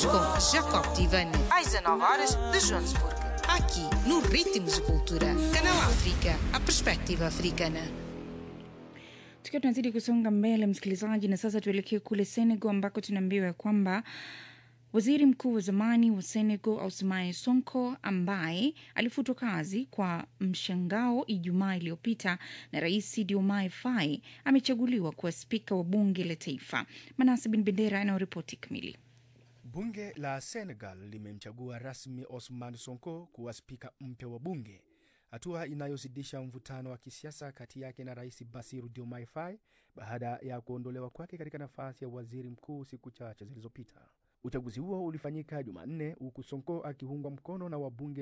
com Jacob Tivani, às 19 horas de Joanesburgo. Aqui, no Ritmos de Cultura. Canal África, a perspectiva africana. Tukiwa tunazidi kusonga mbele, msikilizaji, na sasa tuelekee kule Senegal ambako tunaambiwa ya kwamba waziri mkuu wa zamani wa Senegal Ousmane Sonko ambaye alifutwa kazi kwa mshangao Ijumaa iliyopita na rais Diomaye Faye amechaguliwa kuwa spika wa bunge la taifa. Manase Bin Bendera anayoripoti kamili. Bunge la Senegal limemchagua rasmi Osman Sonko kuwa spika mpya wa bunge, hatua inayozidisha mvutano wa kisiasa kati yake na rais Basiru Diomaye Faye baada ya kuondolewa kwake katika nafasi ya waziri mkuu siku chache zilizopita. Uchaguzi huo ulifanyika Jumanne huku Sonko akiungwa mkono na wabunge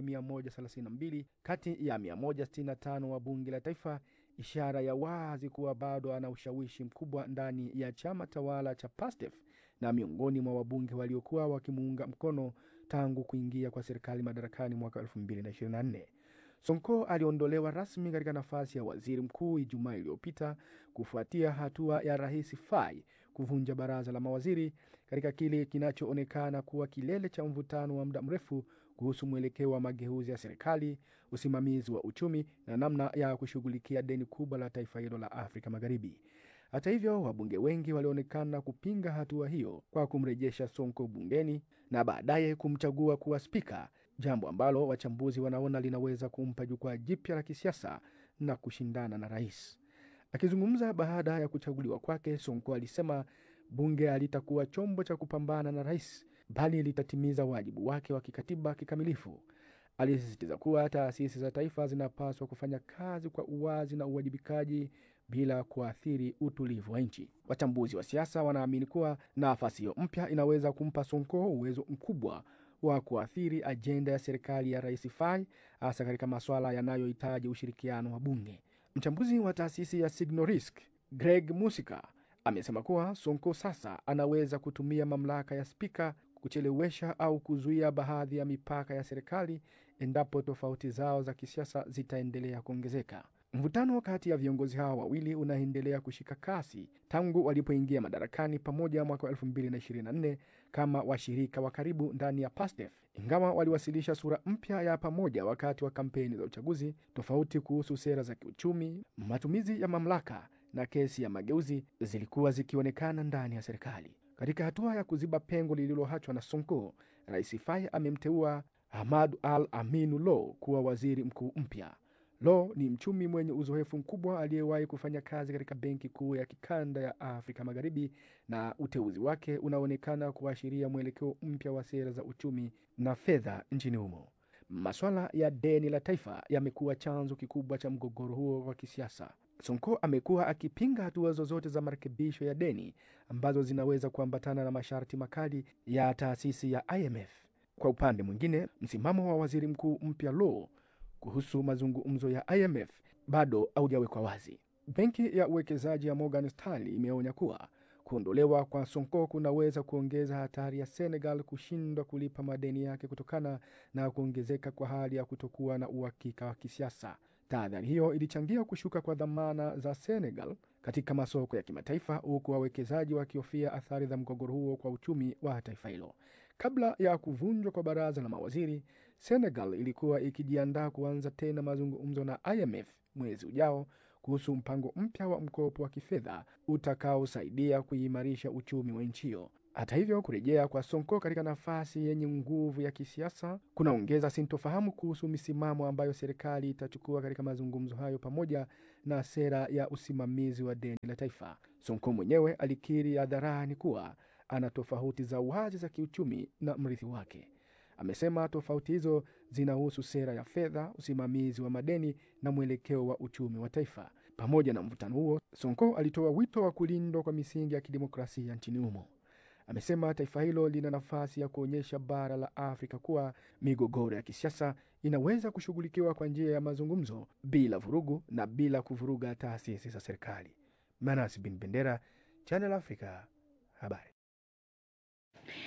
132 kati ya 165 wa bunge la taifa, ishara ya wazi kuwa bado ana ushawishi mkubwa ndani ya chama tawala cha PASTEF na miongoni mwa wabunge waliokuwa wakimuunga mkono tangu kuingia kwa serikali madarakani mwaka 2024. Sonko aliondolewa rasmi katika nafasi ya waziri mkuu Ijumaa iliyopita kufuatia hatua ya rais Faye kuvunja baraza la mawaziri katika kile kinachoonekana kuwa kilele cha mvutano wa muda mrefu kuhusu mwelekeo wa mageuzi ya serikali, usimamizi wa uchumi na namna ya kushughulikia deni kubwa la taifa hilo la Afrika Magharibi. Hata hivyo, wabunge wengi walionekana kupinga hatua hiyo kwa kumrejesha Sonko bungeni na baadaye kumchagua kuwa spika, jambo ambalo wachambuzi wanaona linaweza kumpa jukwaa jipya la kisiasa na kushindana na rais. Akizungumza baada ya kuchaguliwa kwake, Sonko alisema bunge halitakuwa chombo cha kupambana na rais, bali litatimiza wajibu wake wa kikatiba kikamilifu. Alisisitiza kuwa taasisi za taifa zinapaswa kufanya kazi kwa uwazi na uwajibikaji bila kuathiri utulivu wa nchi. Wachambuzi wa siasa wanaamini kuwa nafasi hiyo mpya inaweza kumpa Sonko uwezo mkubwa wa kuathiri ajenda ya serikali ya rais Faye, hasa katika masuala yanayohitaji ushirikiano wa bunge. Mchambuzi wa taasisi ya Signal Risk Greg Musika amesema kuwa Sonko sasa anaweza kutumia mamlaka ya spika kuchelewesha au kuzuia baadhi ya mipaka ya serikali endapo tofauti zao za kisiasa zitaendelea kuongezeka. Mvutano kati ya viongozi hao wawili unaendelea kushika kasi tangu walipoingia madarakani pamoja mwaka 2024 kama washirika wa karibu ndani ya PASTEF. Ingawa waliwasilisha sura mpya ya pamoja wakati wa kampeni za uchaguzi, tofauti kuhusu sera za kiuchumi, matumizi ya mamlaka na kesi ya mageuzi zilikuwa zikionekana ndani ya serikali. Katika hatua ya kuziba pengo lililoachwa na Sonko, Rais Faye amemteua Ahmad Al Aminu Lo kuwa waziri mkuu mpya. Lo ni mchumi mwenye uzoefu mkubwa aliyewahi kufanya kazi katika benki kuu ya kikanda ya Afrika Magharibi, na uteuzi wake unaonekana kuashiria mwelekeo mpya wa sera za uchumi na fedha nchini humo. Maswala ya deni la taifa yamekuwa chanzo kikubwa cha mgogoro huo wa kisiasa. Sonko amekuwa akipinga hatua zozote za marekebisho ya deni ambazo zinaweza kuambatana na masharti makali ya taasisi ya IMF. Kwa upande mwingine, msimamo wa waziri mkuu mpya Lo kuhusu mazungumzo ya IMF bado haujawekwa wazi. Benki ya uwekezaji ya Morgan Stanley imeonya kuwa kuondolewa kwa Sonko kunaweza kuongeza hatari ya Senegal kushindwa kulipa madeni yake kutokana na kuongezeka kwa hali ya kutokuwa na uhakika wa kisiasa. Tahadhari hiyo ilichangia kushuka kwa dhamana za Senegal katika masoko ya kimataifa, huku wawekezaji wakihofia athari za mgogoro huo kwa uchumi wa taifa hilo. Kabla ya kuvunjwa kwa baraza la mawaziri, Senegal ilikuwa ikijiandaa kuanza tena mazungumzo na IMF mwezi ujao kuhusu mpango mpya wa mkopo wa kifedha utakaosaidia kuimarisha uchumi wa nchi hiyo. Hata hivyo, kurejea kwa Sonko katika nafasi yenye nguvu ya kisiasa kunaongeza sintofahamu kuhusu misimamo ambayo serikali itachukua katika mazungumzo hayo pamoja na sera ya usimamizi wa deni la taifa. Sonko mwenyewe alikiri hadharani kuwa ana tofauti za wazi za kiuchumi na mrithi wake. Amesema tofauti hizo zinahusu sera ya fedha, usimamizi wa madeni na mwelekeo wa uchumi wa taifa. Pamoja na mvutano huo, Sonko alitoa wito wa kulindwa kwa misingi ya kidemokrasia nchini humo. Amesema taifa hilo lina nafasi ya kuonyesha bara la Afrika kuwa migogoro ya kisiasa inaweza kushughulikiwa kwa njia ya mazungumzo bila vurugu na bila kuvuruga taasisi za serikali. Manas bin Bendera, Channel Africa, habari.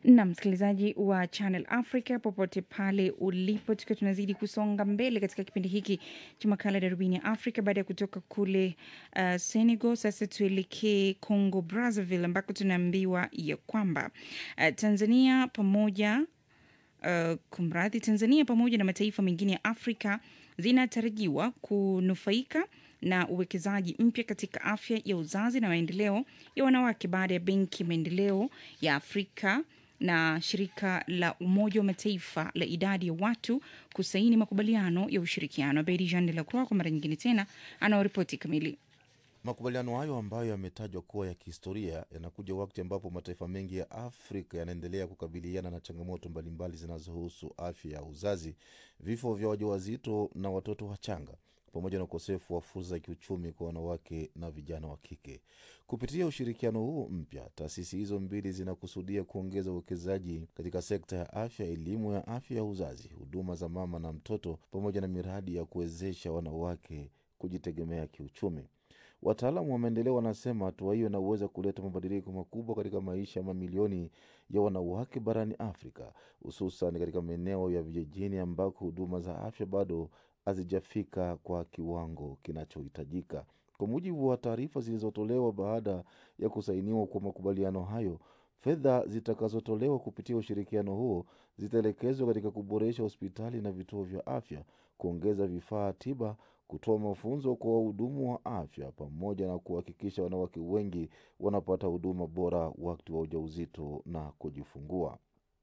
na msikilizaji wa Channel Africa popote pale ulipo, tukiwa tunazidi kusonga mbele katika kipindi hiki cha makala darubini ya Afrika. Baada ya kutoka kule uh, Senegal, sasa tuelekee Congo Brazzaville, ambako tunaambiwa ya kwamba uh, Tanzania pamoja uh, kumradhi, Tanzania pamoja na mataifa mengine ya Afrika zinatarajiwa kunufaika na uwekezaji mpya katika afya ya uzazi na maendeleo ya wanawake baada ya Benki ya Maendeleo ya Afrika na shirika la Umoja wa Mataifa la idadi ya watu kusaini makubaliano ya ushirikiano. Abedi Jean de la Croix kwa mara nyingine tena anaoripoti kamili. Makubaliano hayo ambayo yametajwa kuwa ya kihistoria yanakuja wakati ambapo mataifa mengi ya Afrika yanaendelea kukabiliana na changamoto mbalimbali zinazohusu afya ya uzazi, vifo vya wajawazito na watoto wachanga, pamoja na ukosefu wa fursa za kiuchumi kwa wanawake na vijana wa kike. Kupitia ushirikiano huo mpya, taasisi hizo mbili zinakusudia kuongeza uwekezaji katika sekta ya afya, elimu ya afya ya uzazi, huduma za mama na mtoto, pamoja na miradi ya kuwezesha wanawake kujitegemea kiuchumi. Wataalamu wa maendeleo wanasema hatua hiyo inaweza kuleta mabadiliko makubwa katika maisha ya mamilioni ya wanawake barani Afrika, hususan katika maeneo ya vijijini ambako huduma za afya bado hazijafika kwa kiwango kinachohitajika. Kwa mujibu wa taarifa zilizotolewa baada ya kusainiwa kwa makubaliano hayo, fedha zitakazotolewa kupitia ushirikiano huo zitaelekezwa katika kuboresha hospitali na vituo vya afya, kuongeza vifaa tiba, kutoa mafunzo kwa wahudumu wa afya, pamoja na kuhakikisha wanawake wengi wanapata huduma bora wakati wa ujauzito na kujifungua.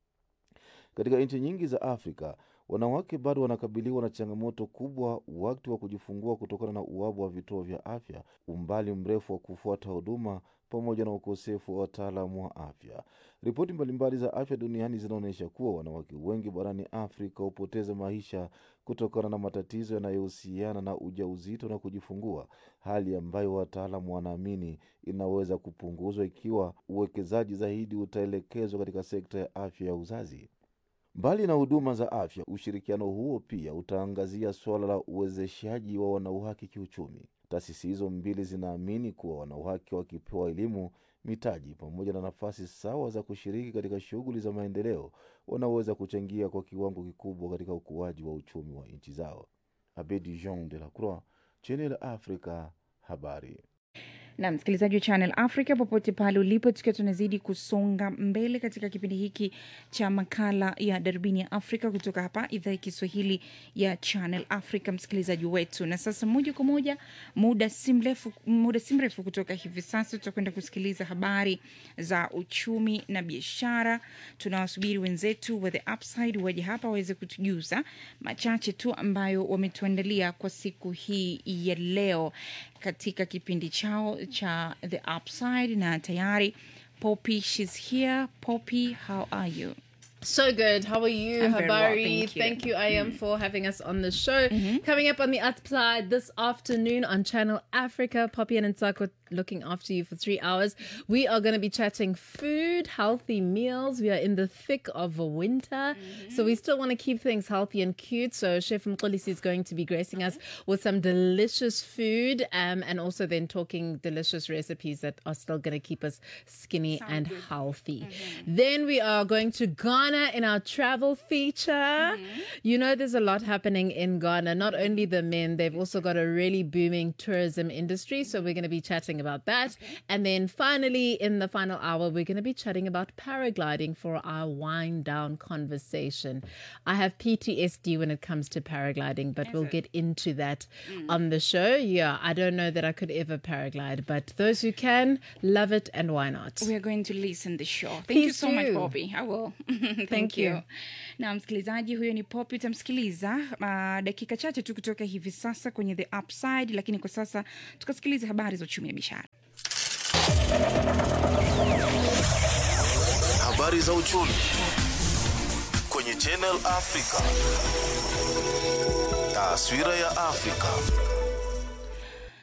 Katika nchi nyingi za Afrika, wanawake bado wanakabiliwa na changamoto kubwa wakati wa kujifungua kutokana na uwabu wa vituo vya afya, umbali mrefu wa kufuata huduma, pamoja na ukosefu wa wataalamu wa afya. Ripoti mbalimbali za afya duniani zinaonyesha kuwa wanawake wengi barani Afrika hupoteza maisha kutokana na matatizo yanayohusiana na ujauzito na kujifungua, hali ambayo wataalamu wanaamini inaweza kupunguzwa ikiwa uwekezaji zaidi utaelekezwa katika sekta ya afya ya uzazi. Mbali na huduma za afya, ushirikiano huo pia utaangazia suala la uwezeshaji wa wanawake kiuchumi. Taasisi hizo mbili zinaamini kuwa wanawake wakipewa elimu, mitaji pamoja na nafasi sawa za kushiriki katika shughuli za maendeleo, wanaweza kuchangia kwa kiwango kikubwa katika ukuaji wa uchumi wa nchi zao. Abedi Jean de la Croix, Channel Africa, habari na msikilizaji wa Channel Africa popote pale ulipo, tukiwa tunazidi kusonga mbele katika kipindi hiki cha makala ya darubini ya Afrika kutoka hapa idhaa ya Kiswahili ya Channel Africa, msikilizaji wetu. Na sasa moja kwa moja, muda si mrefu, muda si mrefu kutoka hivi sasa tutakwenda kusikiliza habari za uchumi na biashara. Tunawasubiri wenzetu wa The Upside waje hapa waweze kutujuza machache tu ambayo wametuandalia kwa siku hii ya leo katika kipindi chao cha The Upside na tayari Poppy she's here. Poppy, how are you? So good. How are you, I'm very well, Habari? thank you. I am for having us on the show. Coming up on the upside this afternoon on Channel Africa, Poppy and Nsako looking after you for three hours. We are going to be chatting food, healthy meals. We are in the thick of winter, so we still want to keep things healthy and cute. So Chef Mkolisi is going to be gracing us with some delicious food, um, and also then talking delicious recipes that are still going to keep us skinny and healthy. Then we are going to Ghana in our travel feature. You know, there's a lot happening in Ghana. Not only the men, they've also got a really booming tourism industry. So we're going to be chatting about that. And then finally, in the final hour, we're going to be chatting about paragliding for our wind down conversation. I have PTSD when it comes to paragliding, but we'll get into that on the show. Yeah, I don't know that I could ever paraglide, but those who can, love it and why not? We are going to listen the show. Thank you Please so much do. Poppy. I will. Thank, Thank you. you. Na msikilizaji huyo ni Poppy, utamsikiliza uh, dakika chache tu kutoka hivi sasa kwenye The Upside, lakini kwa sasa tukasikiliza habari za uchumi na biashara. Habari za uchumi kwenye Channel Africa. Taswira ya Afrika.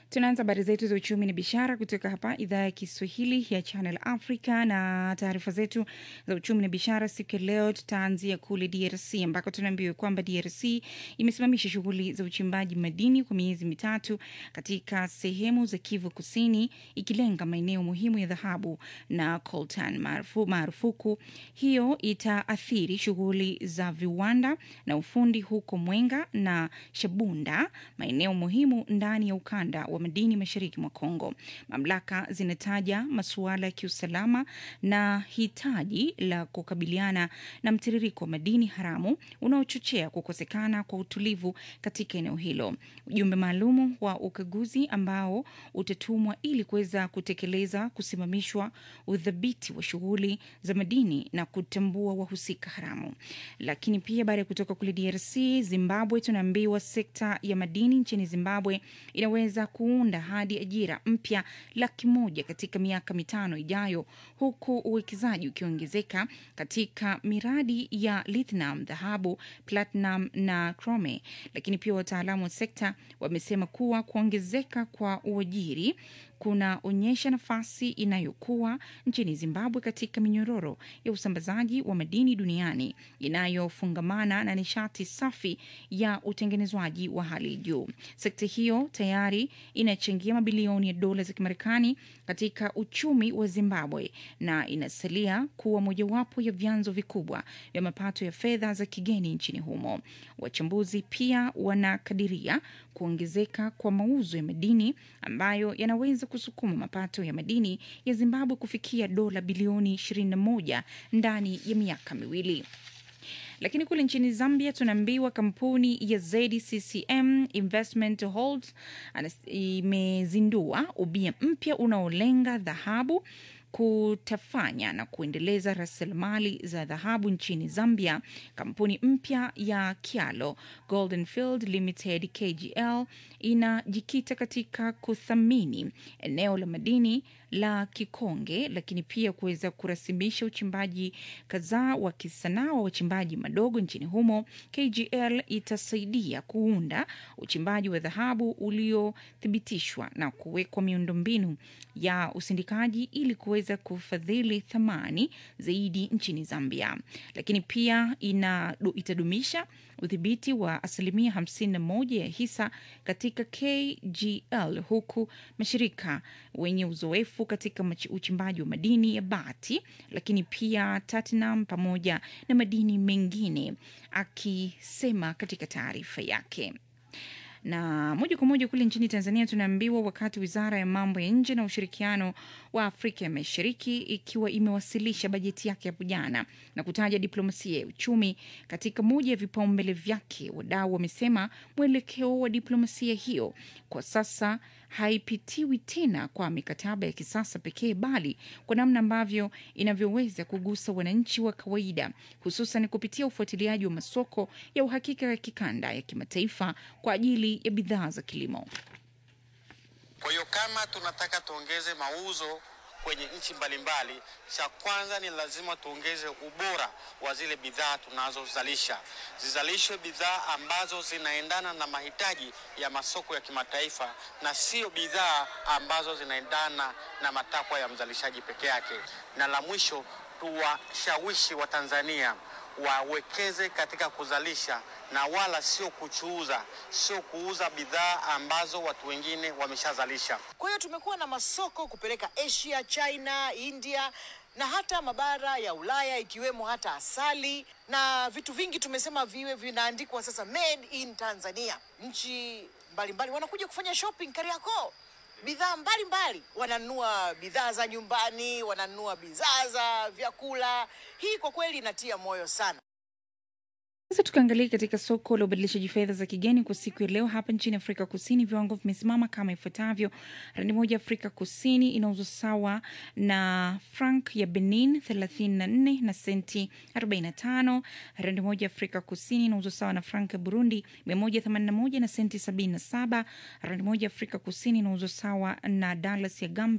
Tunaanza habari zetu za uchumi na biashara kutoka hapa idhaa ya Kiswahili ya Channel Africa, na taarifa zetu za uchumi na biashara siku ya leo tutaanzia kule DRC ambako tunaambiwa kwamba DRC imesimamisha shughuli za uchimbaji madini kwa miezi mitatu katika sehemu za Kivu Kusini, ikilenga maeneo muhimu ya dhahabu na coltan. Marufu, marufuku hiyo itaathiri shughuli za viwanda na ufundi huko Mwenga na Shabunda, maeneo muhimu ndani ya ukanda wa madini mashariki mwa Kongo. Mamlaka zinataja masuala ya kiusalama na hitaji la kukabiliana na mtiririko wa madini haramu unaochochea kukosekana kwa utulivu katika eneo hilo. Ujumbe maalumu wa ukaguzi ambao utatumwa ili kuweza kutekeleza kusimamishwa udhibiti wa shughuli za madini na kutambua wahusika haramu. Lakini pia baada ya kutoka kule DRC, Zimbabwe tunaambiwa sekta ya madini nchini Zimbabwe inaweza kuunda hadi ajira mpya laki moja katika miaka mitano ijayo, huku uwekezaji ukiongezeka katika miradi ya lithium, dhahabu, platinum na chrome. Lakini pia wataalamu wa sekta wamesema kuwa kuongezeka kwa uajiri kunaonyesha nafasi inayokuwa nchini Zimbabwe katika minyororo ya usambazaji wa madini duniani inayofungamana na nishati safi ya utengenezwaji wa hali juu. Sekta hiyo tayari inachangia mabilioni ya dola za Kimarekani katika uchumi wa Zimbabwe na inasalia kuwa mojawapo ya vyanzo vikubwa vya mapato ya fedha za kigeni nchini humo. Wachambuzi pia wanakadiria kuongezeka kwa mauzo ya madini ambayo yanaweza kusukuma mapato ya madini ya Zimbabwe kufikia dola bilioni 21 ndani ya miaka miwili. Lakini kule nchini Zambia tunaambiwa kampuni ya ZCCM Investment Holdings imezindua ubia mpya unaolenga dhahabu kutafanya na kuendeleza rasilimali za dhahabu nchini Zambia. Kampuni mpya ya Kialo Golden Field Limited KGL inajikita katika kuthamini eneo la madini la Kikonge, lakini pia kuweza kurasimisha uchimbaji kadhaa wa kisanaa wa wachimbaji madogo nchini humo. KGL itasaidia kuunda uchimbaji wa dhahabu uliothibitishwa na kuwekwa miundombinu ya usindikaji ili kuweza kufadhili thamani zaidi nchini Zambia, lakini pia ina, itadumisha udhibiti wa asilimia 51 ya hisa katika KGL huku mashirika wenye uzoefu katika uchimbaji wa madini ya bati, lakini pia platinum pamoja na madini mengine, akisema katika taarifa yake na moja kwa moja kule nchini Tanzania tunaambiwa wakati wizara ya mambo ya nje na ushirikiano wa Afrika ya Mashariki ikiwa imewasilisha bajeti yake hapo jana na kutaja diplomasia ya uchumi katika moja ya vipaumbele vyake, wadau wamesema mwelekeo wa diplomasia hiyo kwa sasa haipitiwi tena kwa mikataba ya kisasa pekee, bali kwa namna ambavyo inavyoweza kugusa wananchi wa kawaida, hususan kupitia ufuatiliaji wa masoko ya uhakika ya kikanda ya kimataifa kwa ajili ya bidhaa za kilimo. Kwa hiyo kama tunataka tuongeze mauzo kwenye nchi mbalimbali, cha kwanza ni lazima tuongeze ubora wa zile bidhaa tunazozalisha. Zizalishwe bidhaa ambazo zinaendana na mahitaji ya masoko ya kimataifa na sio bidhaa ambazo zinaendana na matakwa ya mzalishaji peke yake. Na la mwisho, tuwashawishi Watanzania wawekeze katika kuzalisha na wala sio kuchuuza, sio kuuza bidhaa ambazo watu wengine wameshazalisha. Kwa hiyo tumekuwa na masoko kupeleka Asia, China, India na hata mabara ya Ulaya ikiwemo hata asali na vitu vingi tumesema viwe vinaandikwa sasa made in Tanzania. Nchi mbalimbali wanakuja kufanya shopping Kariakoo, bidhaa mbalimbali, wananunua bidhaa za nyumbani, wananunua bidhaa za vyakula. Hii kwa kweli inatia moyo sana. Sasa tukaangalia katika soko la ubadilishaji fedha za kigeni kwa siku ya leo hapa nchini Afrika Kusini, viwango vimesimama kama ifuatavyo: randi moja Afrika Kusini inauzwa sawa na frank ya Benin 34 na senti 45. Randi moja Afrika Kusini inauzwa sawa na frank ya Burundi 181 na senti 77. Randi moja Afrika Kusini inauzwa sawa na dalas ya Gambia